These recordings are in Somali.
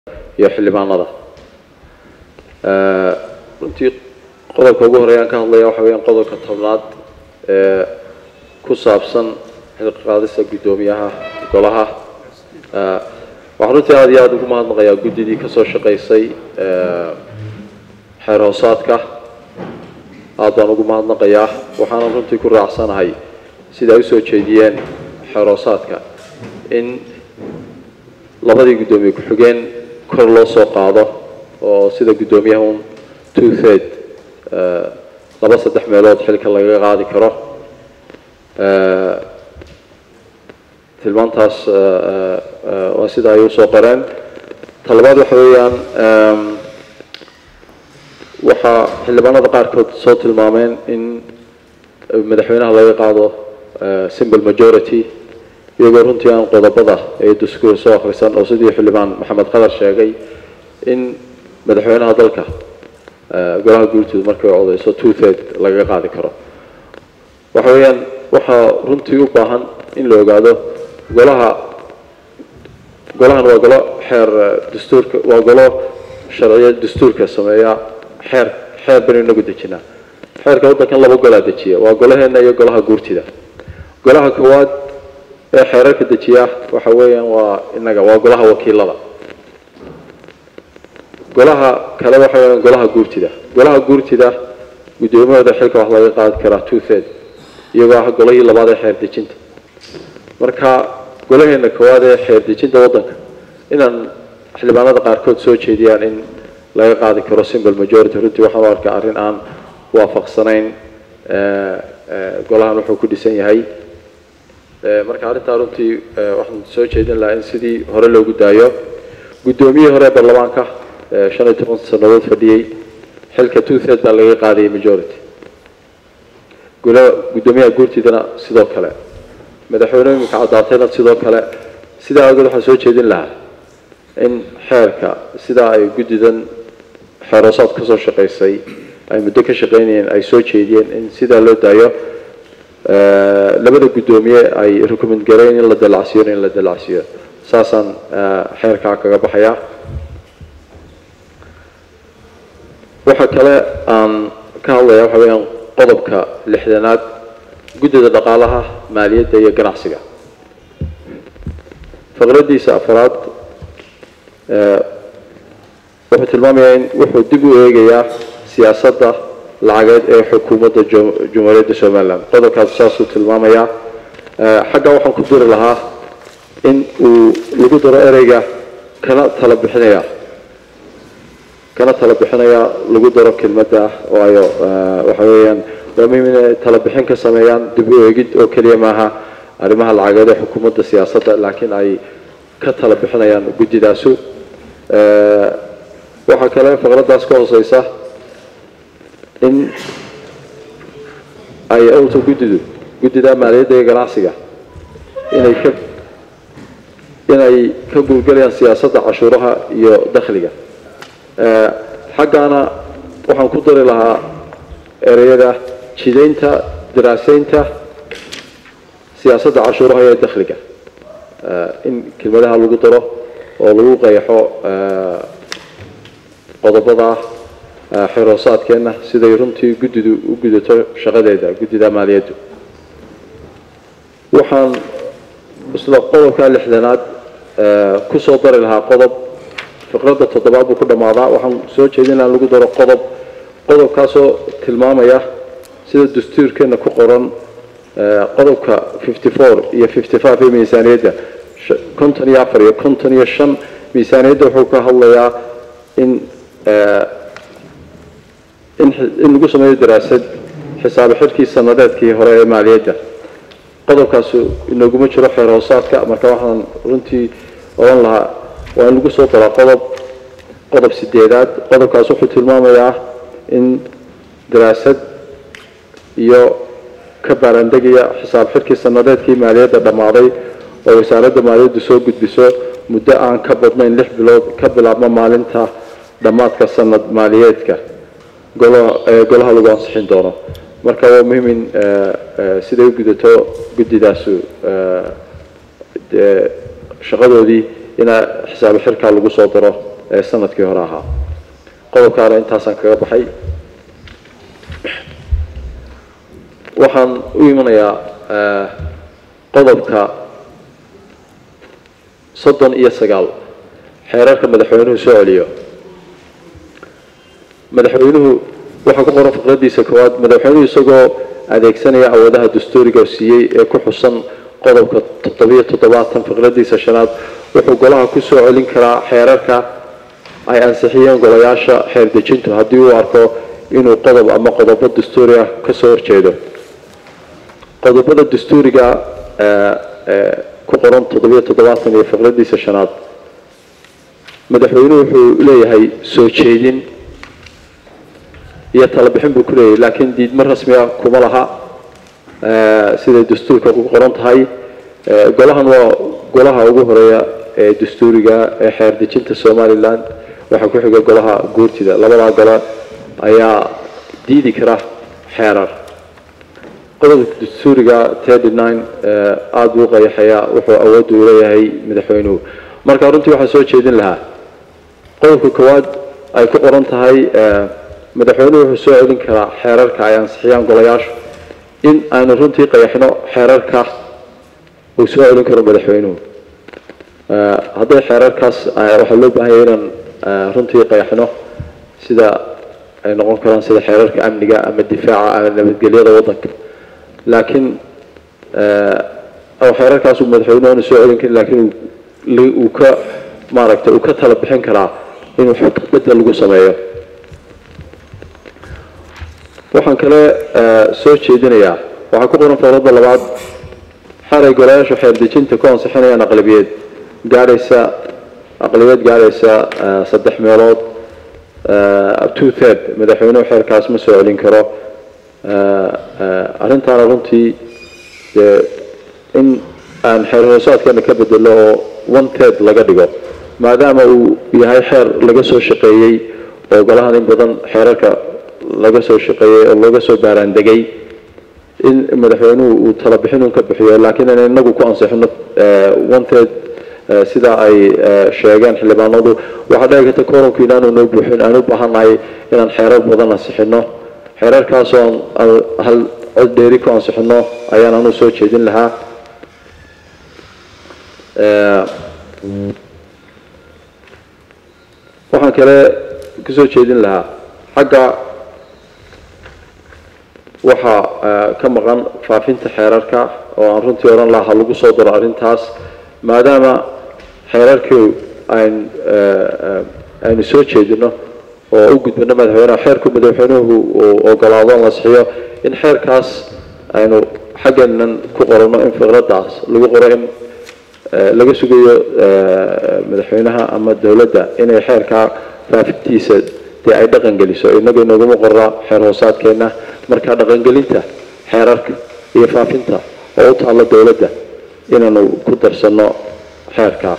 iyo xildhibaanada runtii qodobka ugu horeeyaan ka hadlaya waxa weyaan qodobka tobnaad ee ku saabsan xilqaadista guddoomiyaha golaha waxaan runtii aada iyo aada ugu mahadnaqayaa guddidii kasoo shaqaysay xeer hoosaadka aad baan ugu mahadnaqayaa waxaanan runtii ku raacsanahay sida ay usoo jeediyeen xeer hoosaadka in labadii guddoomiye ku-xigeen kor loo soo qaado oo sida guddoomiyaha un two third laba saddex meelood xilka lagaga qaadi karo tilmaantaas waa sida ay usoo qoreen talabaad waxa weeyaan waxaa xildhibaanada qaarkood soo tilmaameen in madaxweynaha laga qaado simple majority iyagoo runtii aan qodobada ee daskuur soo akhrisan oo sidii xildhibaan maxamed qadar sheegay in madaxweynaha dalka golaha guurtooda markay codeyso two third lagaga qaadi karo waxa weeyaan waxaa runtii u baahan in la ogaado golaha golahan waa golo xeer dastuurka waa golo sharciya dastuurka sameeya xeer xeer banu inagu dejinaa xeerka waddankan laba golaa dejiya waa golaheena iyo golaha guurtida golaha koowaad ee xeerarka dejiya waxa weeyaan waa inaga waa golaha wakiilada golaha kale waxa weeyaan golaha guurtida golaha guurtida guddoomiyahooda xilka wax laga qaadi karaa two third iyagoo ah golihii labaad ee xeer dejinta marka golaheena koowaad ee xeer dejinta waddanka inaan xildhibaanada qaarkood soo jeediyaan in laga qaadi karo simple majority runtii waxaan u arkaa arrin aan waafaqsanayn golahan wuxuu ku dhisan yahay marka arrintaa runtii waxaan soo jeedin lahaa in sidii hore loogu daayo guddoomiyihii hore ee baarlamaanka shan iyo toban sannadood fadhiyey xilka two third baa laga qaadayay majority gola guddoomiyaha guurtidana sidoo kale madaxweyne iminka caddaatayna sidoo kale sidaa awgeed waxaan soo jeedin lahaa in xeerka sidaa ay guddidan xeeroosaad kasoo shaqaysay ay muddo ka shaqaynayeen ay soo jeediyeen in sidaa loo daayo labada guddoomiye ay recommend gareyn in la dalacsiyo in la dalacsiyo saasaan xeerkaa kaga baxayaa waxa kale aan ka hadlaya waxa weeyaan qodobka lixdanaad guddida dhaqaalaha maaliyadda iyo ganacsiga faqradiisa afaraad wuxuu tilmaamayaa in wuxuu dib u eegayaa siyaasadda lacageed ee xukuumadda jumhuuriyadda somaliland qodobkaas saasuu tilmaamayaa xagga waxaan ku diri lahaa in uu lagu daro ereyga kana tala bixinaya kana tala bixinaya lagu daro kelmadda waayo waxa weeyaan waa muhiim inay tala bixin ka sameeyaan dib u eegid oo keliya maaha arrimaha lacageed ee xukuumadda siyaasadda laakiin ay ka tala bixinayaan guddidaasu waxaa kale faqraddaas ka hooseysa in ay awta guddidu guddida maaliyadda iyo ganacsiga inay ka inay ka guulgalayaan siyaasadda cashuuraha iyo dakhliga xaggaana waxaan ku dari lahaa ereyada jidaynta daraaseynta siyaasadda cashuuraha iyo dakhliga in kelmadaha lagu daro oo lagu qeexo qodobada xeroosaadkeenna siday runtii guddidu u gudato shaqadeeda guddida maaliyaddu waxaan isla qodobka lixdanaad ku soo dari lahaa qodob fiqradda toddobaad buu ku dhammaadaa waxaan soo jeedin lahaa lagu daro qodob qodobkaasoo tilmaamaya sida dastuurkeenna ku qoran qodobka fifty four iyo fifty five ee miisaaniyadda konton iyo afar iyo konton iyo shan miisaaniyadda wuxuu ka hadlayaa in in lagu sameeyo daraasad xisaabe xirkii sanadeedkii hore ee maaliyadda qodobkaasu inaguma jiro xeer hoosaadka marka waxaan runtii odhan lahaa waa in lagu soo daraa qodob qodob sideedaad qodobkaas wuxuu tilmaamayaa in daraasad iyo ka baarandegaya xisaab xirkii sanadeedkii maaliyadda dhammaaday oo wasaaradda maaliyaddu soo gudbiso muddo aan ka badnayn lix bilood ka bilaabma maalinta dhammaadka sanad maaliyeedka golaha lagu ansixin doono marka waa muhiim in siday u gudato guddidaasu shaqadoodii ina xisaabe xirkaa lagu soo daro ee sanadkii hore ahaa qodobkaana intaasaan kaga baxay waxaan u imanayaa qodobka soddon iyo sagaal xeerarka madaxweynuhu soo celiyo madaxweynuhu waxaa ku qoran fiqradiisa koowaad madaxweynuhu isagoo adeegsanaya awoodaha dastuuriga siiyey ee ku xusan qodobka toddobiyo toddobaatan fiqradiisa shanaad wuxuu golaha ku soo celin karaa xeerarka ay ansixiyeen golayaasha xeer dejintu haddii uu arko inuu qodob ama qodobo dastuuri ah ka soo horjeedo qodobada dastuuriga ku qoran toddobiyo toddobaatan iyo fiqradiisa shanaad madaxweynuhu wuxuu leeyahay soo jeedin iyo talabixin buu ku leeyahay laakiin diidmo rasmi ah kuma laha siday dastuurka ku qoran tahay golahan waa golaha ugu horeeya ee dastuuriga ee xeer dejinta somalilan waxaa ku xiga golaha guurtida labadaa gole ayaa diidi kara xeerar qodobka dastuuriga thirty nine aada buu qayaxayaa wuxuu awoodda u leeyahay madaxweynuhu marka runtii waxaa soo jeedin lahaa qodobka koowaad ay ku qoran tahay madaxweynuhu wuxuu soo celin karaa xeerarka ay ansixiyaan golayaashu in aanu runtii qayaxno xeerarka uu soo celin karo madaxweynuhu hadday xeerarkaas waxaa loo baahan yahay inaan runtii qayaxno sida ay noqon karaan sida xeerarka amniga ama difaaca ama nabadgelyada waddanka laakiin xeerarkaas uu madaxweynuhu aanu soo celin karin laakiin uu ka maaragtay uu ka tala bixin karaa inuu bedel lagu sameeyo waxaan kale soo jeedinayaa waxaa ku qoran fowladda labaad xeray golayaasha xeer dejinta ku ansixinayaan aqlabiyeed gaadhaysa aqlabiyeed gaadhaysa saddex meelood two third madaxweynuhu xeerkaas ma soo celin karo arrintaana runtii dee in aan xeer hoosaadkeena ka bedelo oo one third laga dhigo maadaama uu yahay xeer laga soo shaqeeyey oo golahan in badan xeerarka laga soo shaqeeyey oo laga soo baaraandegay in madaxweynuhu uu talabixin un ka bixiyo laakiin in inagu ku ansixino one third sida ay sheegeen xildhibaanadu waxaa dhici karta koronku inaanu noo buuxin aan u baahannahay inaan xeerar badan ansixino xeerarkaasoo aan hal cod dheeri ku ansixino ayaan anu soo jeedin lahaa waxaan kale kusoo jeedin lahaa xagga waxaa ka maqan faafinta xeerarka oo aan runtii odhan lahaa ha lagu soo daro arrintaas maadaama xeerarkii ayn aynu soo jeedino oo u gudbino madaxweyneha xeerku madaxweynuhu uu ogolaado la sixiyo in xeerkaas aynu xaggeenan ku qorano in fikradaas lagu qoro in laga sugayo madaxweynaha ama dowladda inay xeerkaa faafintiisa dee ay dhaqan geliso inaga inaguma qora xeer hoosaadkeena marka dhaqangelinta xeerarka iyo faafinta oo u taalla dowladda inaanu ku darsano xeerkaa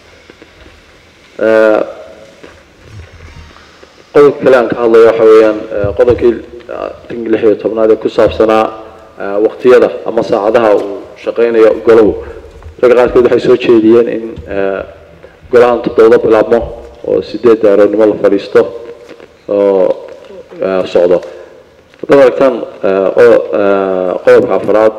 qodobka kale aan ka hadlayo waxa weeyaan qodobkii lix iyo tobnaad ee ku saabsanaa waqtiyada ama saacadaha uu shaqeynayo golow ragga qaarkood waxay soo jeediyeen in golahan toddobada bilaabmo oo sideedda aroornimo la fadhiisto oo socdo haddaad aragtaan qodobka afraad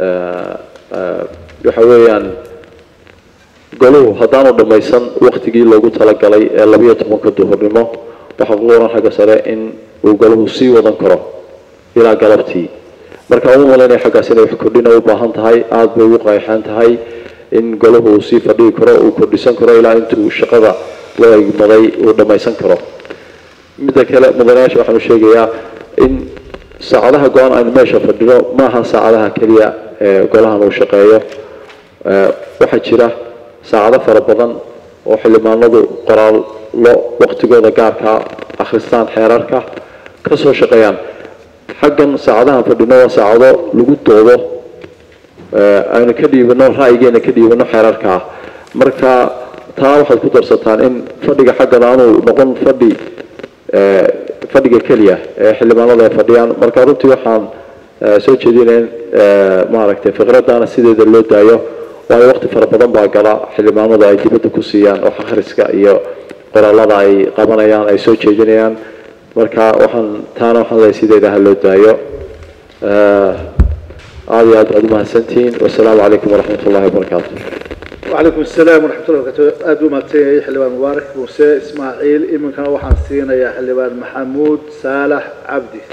waxa weeyaan goluhu haddaanu dhammaysan waktigii loogu talagalay ee labiyo tobanka duhurnimo waxaa ku qoran xagga sare in uu goluhu sii wadan karo ilaa galabtii marka uma malaynaya xaggaas inay wax kordhina u baahan tahay aada bay ugu qayxaan tahay in goluhu uu sii fadhigi karo uu kordhisan karo ilaa intuu shaqada loo egmaday uu dhammaysan karo midda kale mudanayaasha waxaanu sheegayaa in saacadaha go-aan aynu meesha fadhino maaha saacadaha keliya ee golahan uu shaqeeyo waxaa jira saacado fara badan oo xildhibaanadu qoraallo waqtigooda gaarkaa akhristaan xeerarka ka soo shaqeeyaan xaggan saacadahan fadhino waa saacado lagu doodo aynu ka dhiibano ra'yigeena ka dhiibano xeerarkaa marka taa waxaad ku darsataan in fadhiga xaggan aanu noqon fadhi fadhiga keliya ee xildhibaanada ay fadhiyaan marka runtii waxaan soo jeedinaya in maaragtay fikradaana sideeda loo daayo waayo waqti fara badan baa gala xildhibaanadu ay dibadda ku siiyaan oo akhriska iyo qoraalada ay qabanayaan ay soo jeedinayaan marka waxaan taana waxaan leeyahay sideeda ha loo daayo aada iyo aad baad umahadsantihiin wasalaamu calaykum waraxmat ullahi wabarakaatu وعليكم السلام ورحمة الله وبركاته أدو ماتي حلبان مبارك موسى إسماعيل إمن كان وحان سينا يا حلبان محمود صالح عبدي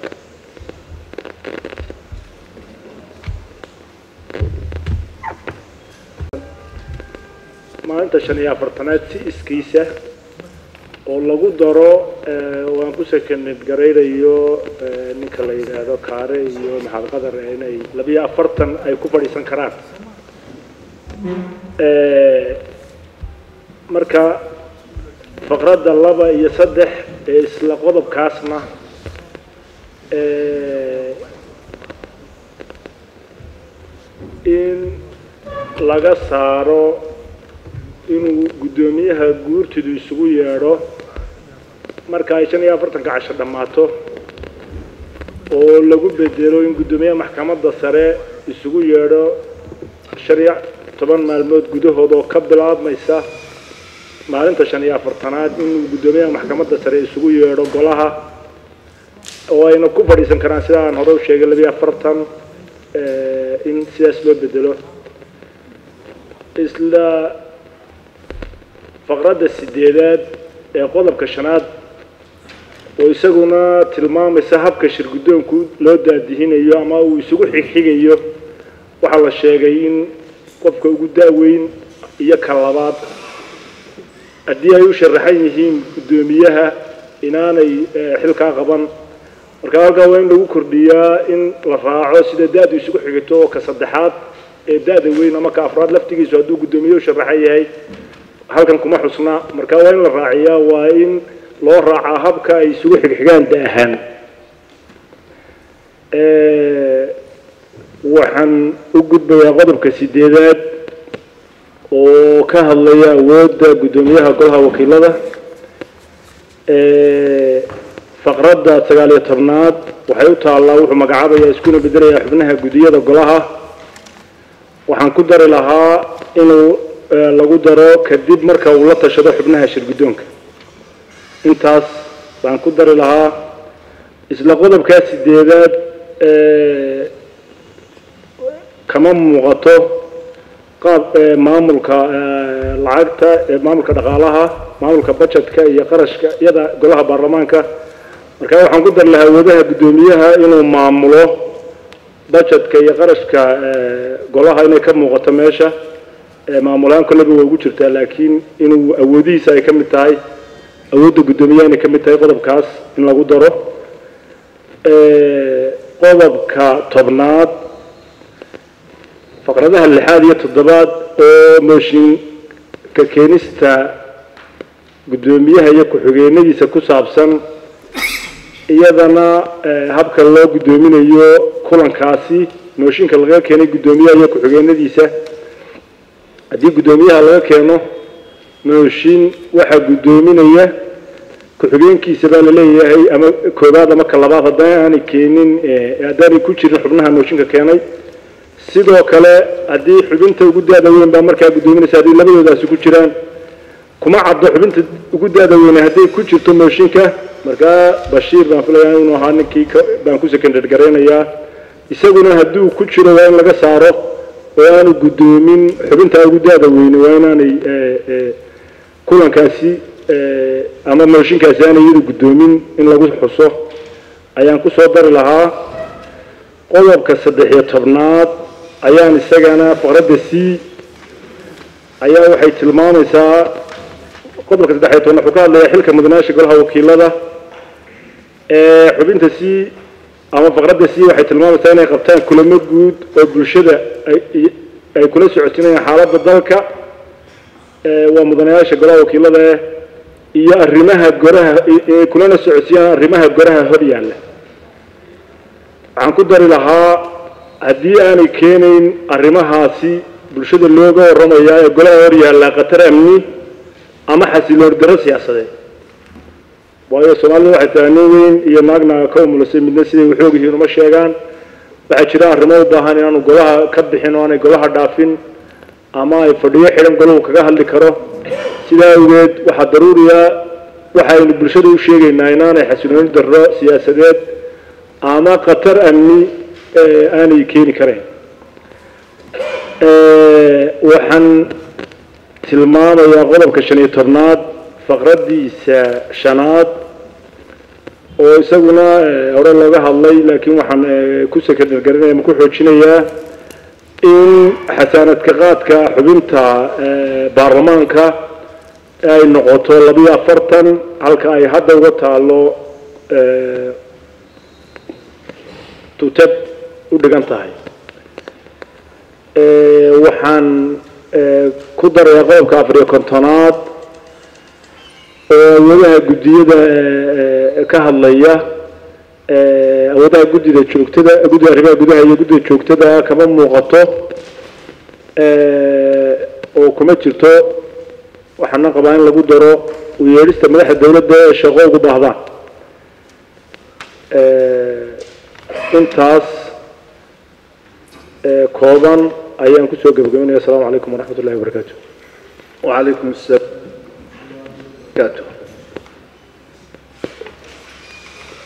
maalinta shan iyo afartanaad si iskiisa oo lagu daro waan ku sekanid garaynayo ninka la yidhaahdo kaare iyo maxamed qadar inay labiyo afartan ay ku fadhiisan karaan marka faqradda laba iyo saddex ee isla qodobkaasna in laga saaro inuu guddoomiyaha guurtidu isugu yeedho marka ay shan iyo afartanka casho dhammaato oo lagu bedelo in guddoomiyaha maxkamadda sare isugu yeedho shan iyo toban maalmood gudahood oo ka bilaabmaysa maalinta shan iyo afartanaad inuu guddoomiyaha maxkamadda sare isugu yeedho golaha oo ayna ku fadhiisan karaan sida aan hore u sheegay labiyo afartan in sidaas loo bedelo isla faqradda sideedaad ee qodobka shanaad oo isaguna tilmaamaysa habka shir guddoonku loo daadihinayo ama uu isugu xigxigayo waxaa la sheegay in qofka ugu daaweyn iyo ka labaad haddii ay u sharaxan yihiin guddoomiyaha inaanay xilkaa qaban marka halkaa waa in lagu kordhiyaa in la raaco sida da-du isugu xigito oo ka saddexaad ee da-da weyn ama ka afraad laftigiisu hadduu guddoomiye u sharaxan yahay halkan kuma xusna marka waa in la raaciyaa waa in loo raacaa habka ay isugu xigxigaan da ahaan waxaan u gudbayaa qodobka sideedaad oo ka hadlaya awoodda guddoomiyaha golaha wakiilada faqradda sagaal iyo tobnaad waxay u taallaa wuxuu magacaabayaa iskuna bedelayaa xubnaha guddiyada golaha waxaan ku dari lahaa inuu lagu daro kadib marka uu la tashado xubnaha shir guddoonka intaas baan ku dari lahaa isla qodobkaa sideedaad kama muuqato qaab maamulka lacagta maamulka dhaqaalaha maamulka budgetka iyo qarashka iyada golaha baarlamaanka marka waxaan ku dari lahaa awoodaha guddoomiyaha inuu maamulo budgetka iyo qarashka golaha inay ka muuqato meesha maamulaan kolleba waa ugu jirtaa laakiin inuu awoodihiisa ay ka mid tahay awoodda guddoomiyaha inay ka mid tahay qodobkaas in lagu daro qodobka tobnaad faqradaha lixaad iyo toddobaad oo mooshinka keenista guddoomiyaha iyo ku-xigeenadiisa ku saabsan iyadana habka loo guddoominayo kulankaasi mooshinka laga keenay guddoomiyaha iyo ku-xigeenadiisa haddii guddoomiyaha laga keeno mooshin waxaa guddoominaya ku-xigeenkiisa baa laleeyahay ama koobaad ama ka labaad haddana aanay keenin haddaanay ku jirin xubnaha mooshinka keenay sidoo kale haddii xubinta ugu daada weyn baa markaa guddoominaysa haddii labadoodaasi ku jiraan kuma caddo xubinta ugu daada weyne hadday ku jirto mooshinka markaa bashiir baan filayaa inuu ahaa ninkii baan ku secondar garaynayaa isaguna hadduu ku jiro waa in laga saaro oo aanu guddoomin xubintaa ugu daada weyne waa inaanay kulankaasi ama mooshinkaasi aanay iyadu guddoomin in lagu xuso ayaan ku soo dari lahaa qodobka saddex iyo tobnaad ayaan isagana faqradda c ayaa waxay tilmaamaysaa qodobka saddex iyo tobnaad wuxuu ka hadlayaa xilka mudanaasha golaha wakiilada xubinta c ama faqradda c waxay tilmaamaysaa inay qabtaan kulamo guud oo bulshada ay kula socotinayaan xaaladda dalka waa mudanayaasha golaha wakiilada iyo arrimaha goraha kulana socodsiiyaan arrimaha goraha hor yaalla waxaan ku dari lahaa haddii aanay keenayn arrimahaasi bulshada looga warramayaa ee golaha hor yaallaa khatar amni ama xasiloon daro siyaasadeed waayo soomaalida waxay tahay nin weyn iyo naagna ka umulisay midna siday waxoog yihiin uma sheegaan waxaa jira arrimo u baahan inaanu golaha ka bixin oo aanay golaha dhaafin ama ay fadhiyo xidhan golahu kaga hadli karo sidaa awgeed waxaa daruuriya waxaynu bulshada u sheegaynaa inaanay xasilooni darro siyaasadeed ama khatar amni aanay keeni karayn waxaan tilmaamayaa qodobka shan iyo tobnaad faqraddiisa shanaad oo isaguna hore looga hadlay laakiin waxaan ku sekandargarinaya ma ku xoojinayaa in xasaanadka qaadka xubinta baarlamaanka ay noqoto labiyo afartan halka ay hadda uga taalo tutad u dhigan tahay waxaan ku darayaa qodobka afariyo kontonaad oo awoodaha guddiyada ka hadlaya awoodaha guddida joogtada guddida arrimaha gudaha iyo guddida joogtada kama muuqato oo kuma jirto waxaana qabaa in lagu daro u yeedhista madaxda dawladda ee shaqo ugu baahdaan intaas kooban ayaan kusoo gebagabeynaya asalaamu calaykum waraxmat ullahi wabarakaatu وعليكم السلام وبركاته